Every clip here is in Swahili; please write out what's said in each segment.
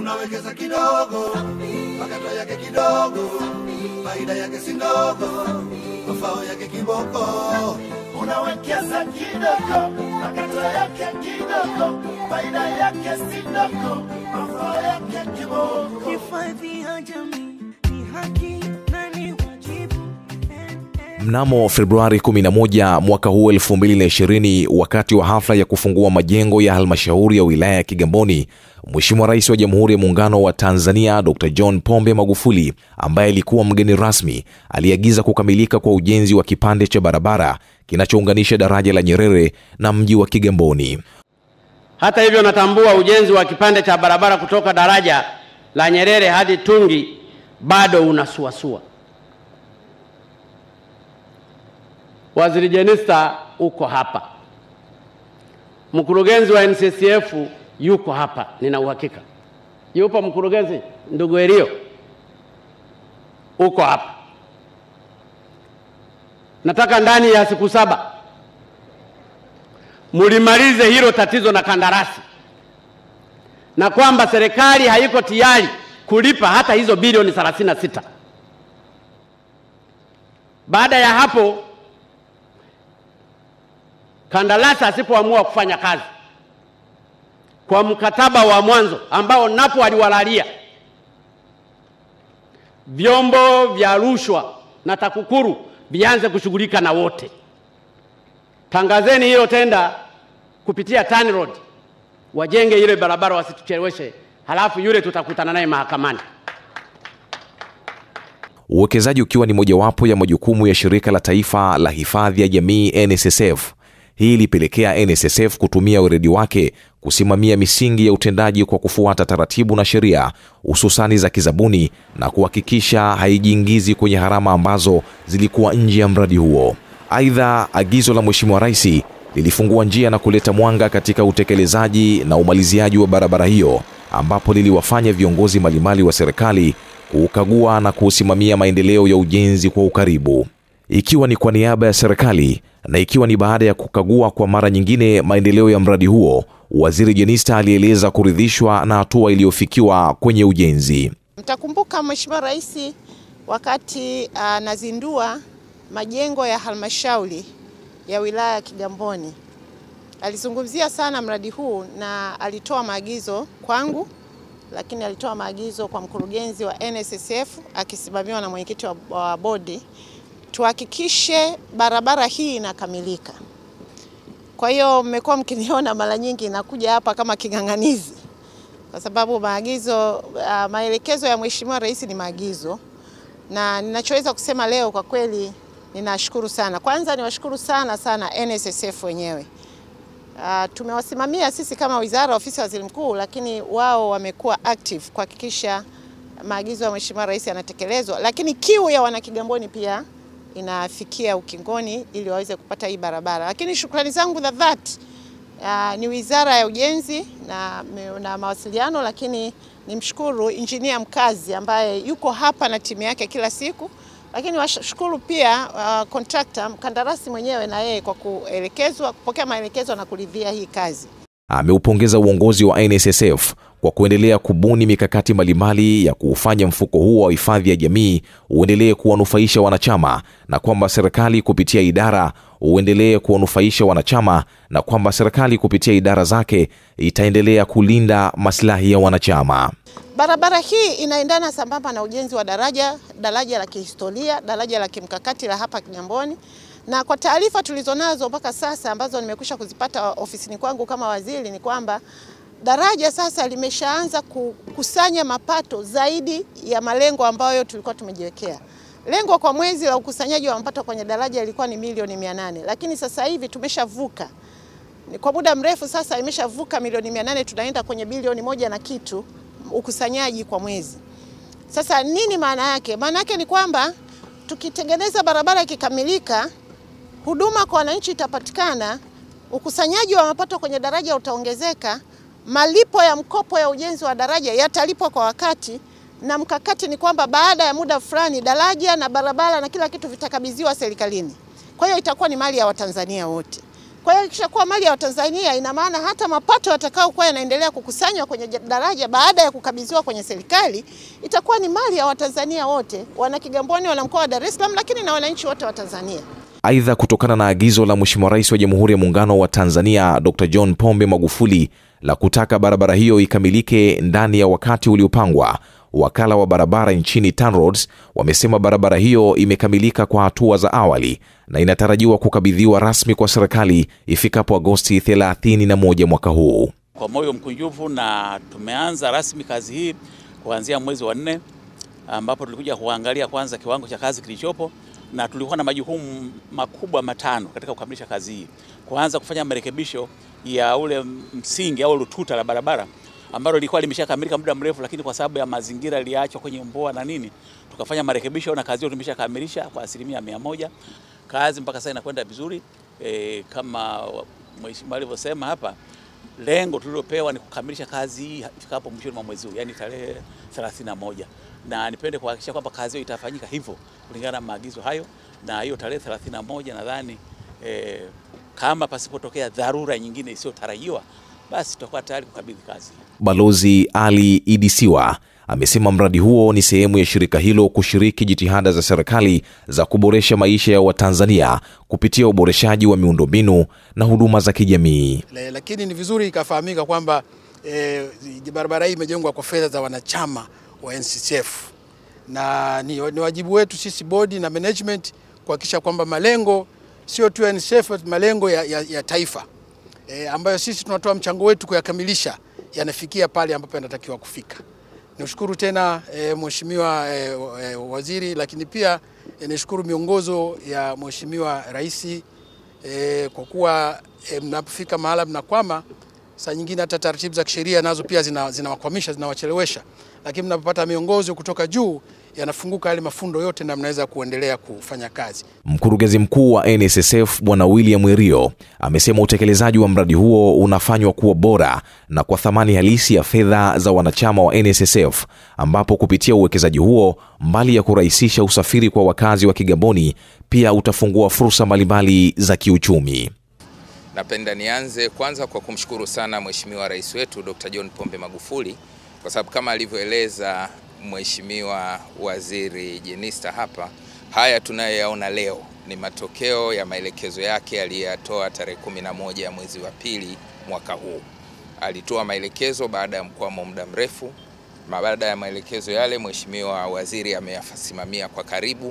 unawekeza kidogo, makato yake kidogo, faida yake si ndogo, mafao yake kiboko. unawekeza kidogo, makato yake kidogo, faida yake si ndogo, mafao yake kiboko. Hifadhi ya jamii ni haki na ni wajibu. Mnamo Februari 11 mwaka huu 2020, wakati wa hafla ya kufungua majengo ya halmashauri ya wilaya ya Kigamboni, Mheshimiwa Rais wa Jamhuri ya Muungano wa Tanzania Dr. John Pombe Magufuli, ambaye alikuwa mgeni rasmi, aliagiza kukamilika kwa ujenzi wa kipande cha barabara kinachounganisha daraja la Nyerere na mji wa Kigamboni. Hata hivyo, natambua ujenzi wa kipande cha barabara kutoka daraja la Nyerere hadi Tungi bado unasuasua. Waziri Jenista uko hapa, mkurugenzi wa NCCF yuko hapa, nina uhakika. Yupo mkurugenzi ndugu Elio, uko hapa. Nataka ndani ya siku saba mulimalize hilo tatizo na kandarasi, na kwamba serikali haiko tayari kulipa hata hizo bilioni 36. Baada ya hapo, kandarasi asipoamua kufanya kazi kwa mkataba wa mwanzo ambao napo aliwalalia, vyombo vya rushwa na TAKUKURU vianze kushughulika na wote. Tangazeni hilo tenda kupitia TANROAD, wajenge ile barabara, wasitucheleweshe, halafu yule tutakutana naye mahakamani. Uwekezaji ukiwa ni mojawapo ya majukumu ya shirika la taifa la hifadhi ya jamii NSSF. Hii ilipelekea NSSF kutumia weledi wake kusimamia misingi ya utendaji kwa kufuata taratibu na sheria, hususani za kizabuni na kuhakikisha haijiingizi kwenye gharama ambazo zilikuwa nje ya mradi huo. Aidha, agizo la Mheshimiwa Rais lilifungua njia na kuleta mwanga katika utekelezaji na umaliziaji wa barabara hiyo, ambapo liliwafanya viongozi mbalimbali wa serikali kuukagua na kuusimamia maendeleo ya ujenzi kwa ukaribu, ikiwa ni kwa niaba ya serikali na ikiwa ni baada ya kukagua kwa mara nyingine maendeleo ya mradi huo. Waziri Jenista alieleza kuridhishwa na hatua iliyofikiwa kwenye ujenzi. Mtakumbuka Mheshimiwa Rais wakati anazindua majengo ya halmashauri ya wilaya ya Kigamboni alizungumzia sana mradi huu na alitoa maagizo kwangu, lakini alitoa maagizo kwa mkurugenzi wa NSSF akisimamiwa na mwenyekiti wa, wa bodi tuhakikishe barabara hii inakamilika. Kwa hiyo mmekuwa mkiniona mara nyingi nakuja hapa kama king'ang'anizi, kwa sababu maagizo uh, maelekezo ya Mheshimiwa Rais ni maagizo, na ninachoweza kusema leo kwa kweli ninashukuru sana. Kwanza niwashukuru sana sana NSSF wenyewe. Uh, tumewasimamia sisi kama wizara, ofisi ya waziri mkuu, lakini wao wamekuwa active kuhakikisha maagizo ya Mheshimiwa Rais yanatekelezwa, lakini kiu ya wanakigamboni pia inafikia ukingoni ili waweze kupata hii barabara. Lakini shukrani zangu za dhati uh, ni Wizara ya Ujenzi na, na Mawasiliano, lakini nimshukuru injinia mkazi ambaye yuko hapa na timu yake kila siku, lakini washukuru pia uh, contractor mkandarasi mwenyewe na yeye kwa kuelekezwa, kupokea maelekezo na kuridhia hii kazi. Ameupongeza uongozi wa NSSF kwa kuendelea kubuni mikakati mbalimbali ya kuufanya mfuko huo wa hifadhi ya jamii uendelee kuwanufaisha wanachama na kwamba serikali kupitia idara uendelee kuwanufaisha wanachama na kwamba serikali kupitia idara zake itaendelea kulinda maslahi ya wanachama. Barabara hii inaendana sambamba na ujenzi wa daraja daraja la kihistoria, daraja la kimkakati la hapa Kigamboni na kwa taarifa tulizonazo mpaka sasa ambazo nimekwisha kuzipata ofisini kwangu kama waziri ni kwamba daraja sasa limeshaanza kukusanya mapato zaidi ya malengo ambayo tulikuwa tumejiwekea. Lengo kwa mwezi la ukusanyaji wa mapato kwenye daraja ilikuwa ni milioni mia nane lakini sasa hivi tumeshavuka kwa muda mrefu sasa imeshavuka milioni mia nane tunaenda kwenye bilioni moja na kitu ukusanyaji kwa mwezi. Sasa nini maana yake? Maana yake ni kwamba tukitengeneza barabara ikikamilika, huduma kwa wananchi itapatikana, ukusanyaji wa mapato kwenye daraja utaongezeka, malipo ya mkopo ya ujenzi wa daraja yatalipwa kwa wakati, na mkakati ni kwamba baada ya muda fulani daraja na barabara na kila kitu vitakabidhiwa serikalini. Kwa hiyo itakuwa ni mali ya Watanzania wote. Kwa hiyo ikishakuwa mali ya Watanzania, ina maana hata mapato yatakayokuwa yanaendelea kukusanywa kwenye daraja baada ya kukabidhiwa kwenye serikali itakuwa ni mali ya Watanzania wote, wana Kigamboni, wana mkoa wa Dar es Salaam, lakini na wananchi wote wa Tanzania. Aidha, kutokana na agizo la Mheshimiwa Rais wa Jamhuri ya Muungano wa Tanzania Dr. John Pombe Magufuli la kutaka barabara hiyo ikamilike ndani ya wakati uliopangwa, wakala wa barabara nchini TANROADS wamesema barabara hiyo imekamilika kwa hatua za awali na inatarajiwa kukabidhiwa rasmi kwa serikali ifikapo Agosti 31 mwaka huu. Kwa moyo mkunjufu na tumeanza rasmi kazi hii kuanzia mwezi wa nne ambapo tulikuja kuangalia kwanza kiwango cha kazi kilichopo na tulikuwa na majukumu makubwa matano katika kukamilisha kazi hii. Kwanza kufanya marekebisho ya ule msingi au lututa la barabara ambalo lilikuwa limeshakamilika muda mrefu, lakini kwa sababu ya mazingira iliachwa kwenye mboa na nini, tukafanya marekebisho na kazi hiyo tumeshakamilisha kwa asilimia mia moja. Kazi mpaka sasa inakwenda vizuri e, kama mheshimiwa alivyosema hapa, lengo tulilopewa ni kukamilisha kazi hii ifikapo mwishoni mwa mwezi huu, yani tarehe 31 na nipende kuhakikisha kwamba kazi hiyo itafanyika hivyo kulingana na maagizo hayo, na hiyo tarehe 31 nadhani eh, kama pasipotokea dharura nyingine isiyotarajiwa basi tutakuwa tayari kukabidhi kazi. Balozi Ali Idisiwa amesema mradi huo ni sehemu ya shirika hilo kushiriki jitihada za serikali za kuboresha maisha ya Watanzania kupitia uboreshaji wa miundombinu na huduma za kijamii. Le- lakini ni vizuri ikafahamika kwamba e, barabara hii imejengwa kwa fedha za wanachama wa NCCF na ni, ni wajibu wetu sisi bodi na management kuhakikisha kwamba malengo sio tu ya NCCF bali malengo ya, ya, ya taifa e, ambayo sisi tunatoa mchango wetu kuyakamilisha yanafikia pale ambapo yanatakiwa kufika. Nishukuru tena e, Mheshimiwa e, e, Waziri, lakini pia e, nishukuru miongozo ya Mheshimiwa Rais e, kwa kuwa e, mnapofika mahala mnakwama, saa nyingine hata taratibu za kisheria nazo pia zina- zinawakwamisha zinawachelewesha, lakini mnapopata miongozo kutoka juu yanafunguka yale mafundo yote na mnaweza kuendelea kufanya kazi. Mkurugenzi mkuu wa NSSF Bwana William Mwirio amesema utekelezaji wa mradi huo unafanywa kuwa bora na kwa thamani halisi ya fedha za wanachama wa NSSF, ambapo kupitia uwekezaji huo, mbali ya kurahisisha usafiri kwa wakazi wa Kigamboni, pia utafungua fursa mbalimbali za kiuchumi. Napenda nianze kwanza kwa kumshukuru sana Mheshimiwa Rais wetu Dr. John Pombe Magufuli kwa sababu kama alivyoeleza Mheshimiwa Waziri Jenista hapa, haya tunayoyaona leo ni matokeo ya maelekezo yake aliyoyatoa tarehe 11 ya mwezi wa pili mwaka huu. Alitoa maelekezo baada ya mkwamo muda mrefu. Na Baada ya maelekezo yale, Mheshimiwa Waziri ameyasimamia kwa karibu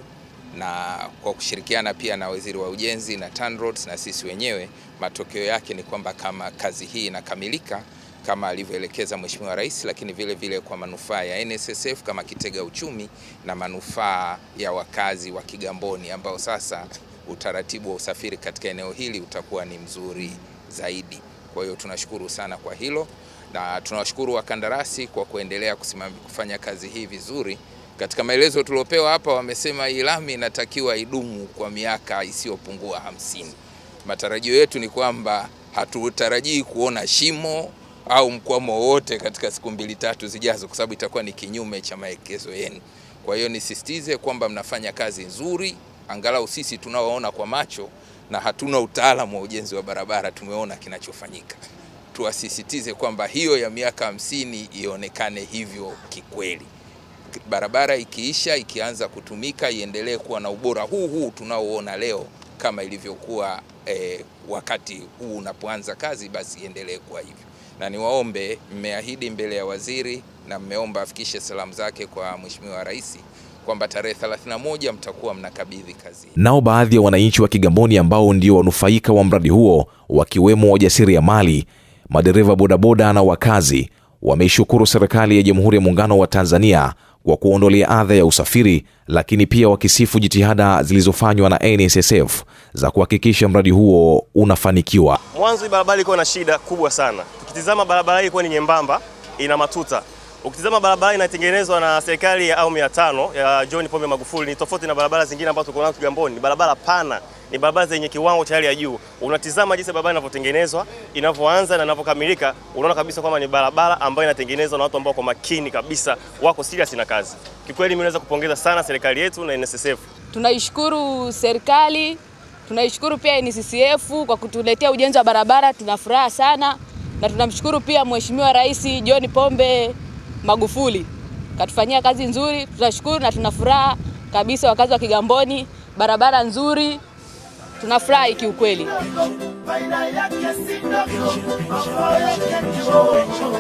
na kwa kushirikiana pia na waziri wa ujenzi na TANROADS na sisi wenyewe, matokeo yake ni kwamba kama kazi hii inakamilika kama alivyoelekeza Mheshimiwa Rais, lakini vile vile kwa manufaa ya NSSF kama kitega uchumi na manufaa ya wakazi wa Kigamboni ambao sasa utaratibu wa usafiri katika eneo hili utakuwa ni mzuri zaidi. Kwa hiyo tunashukuru sana kwa hilo na tunawashukuru wakandarasi kwa kuendelea kusimamia kufanya kazi hii vizuri. Katika maelezo tuliopewa hapa, wamesema hii lami inatakiwa idumu kwa miaka isiyopungua hamsini. Matarajio yetu ni kwamba hatutarajii kuona shimo au mkwamo wowote katika siku mbili tatu zijazo, kwa sababu itakuwa ni kinyume cha maelekezo yenu. Kwa hiyo nisisitize kwamba mnafanya kazi nzuri, angalau sisi tunaoona kwa macho na hatuna utaalamu wa ujenzi wa barabara tumeona kinachofanyika. Tuwasisitize kwamba hiyo ya miaka hamsini ionekane hivyo kikweli barabara ikiisha ikianza kutumika iendelee kuwa na ubora huu huu tunaoona leo kama ilivyokuwa eh, wakati huu unapoanza kazi, basi iendelee kuwa hivyo. Na niwaombe, mmeahidi mbele ya waziri na mmeomba afikishe salamu zake kwa Mheshimiwa Rais kwamba tarehe 31 mtakuwa mnakabidhi kazi. Nao baadhi ya wananchi wa Kigamboni ambao ndio wanufaika wa mradi huo wakiwemo wajasiriamali, madereva bodaboda na wakazi wameishukuru serikali ya Jamhuri ya Muungano wa Tanzania kwa kuondolea adha ya usafiri, lakini pia wakisifu jitihada zilizofanywa na NSSF za kuhakikisha mradi huo unafanikiwa. Mwanzo hii barabara ilikuwa na shida kubwa sana. Tukitizama barabara hii ilikuwa ni nyembamba, ina matuta. Ukitizama barabara inatengenezwa na serikali ya awamu ya tano ya John Pombe Magufuli, ni tofauti na barabara zingine ambazo tuko nazo Kigamboni. Ni barabara pana, ni barabara zenye kiwango cha hali ya juu. Unatizama jinsi barabara inavyotengenezwa, inavyoanza na inavyokamilika, unaona kabisa kwamba ni barabara ambayo inatengenezwa na watu ambao kwa makini kabisa, wako serious na kazi. Kikweli mimi naweza kupongeza sana serikali yetu na NSSF. Tunaishukuru serikali Tunaishukuru pia NCCF kwa kutuletea ujenzi wa barabara, tuna furaha sana na tunamshukuru pia Mheshimiwa Rais John Pombe Magufuli katufanyia kazi nzuri, tunashukuru na tuna furaha kabisa. Wakazi wa Kigamboni, barabara nzuri, tunafurahi kiukweli. faida yake si ndogo, mafao yake kiboko.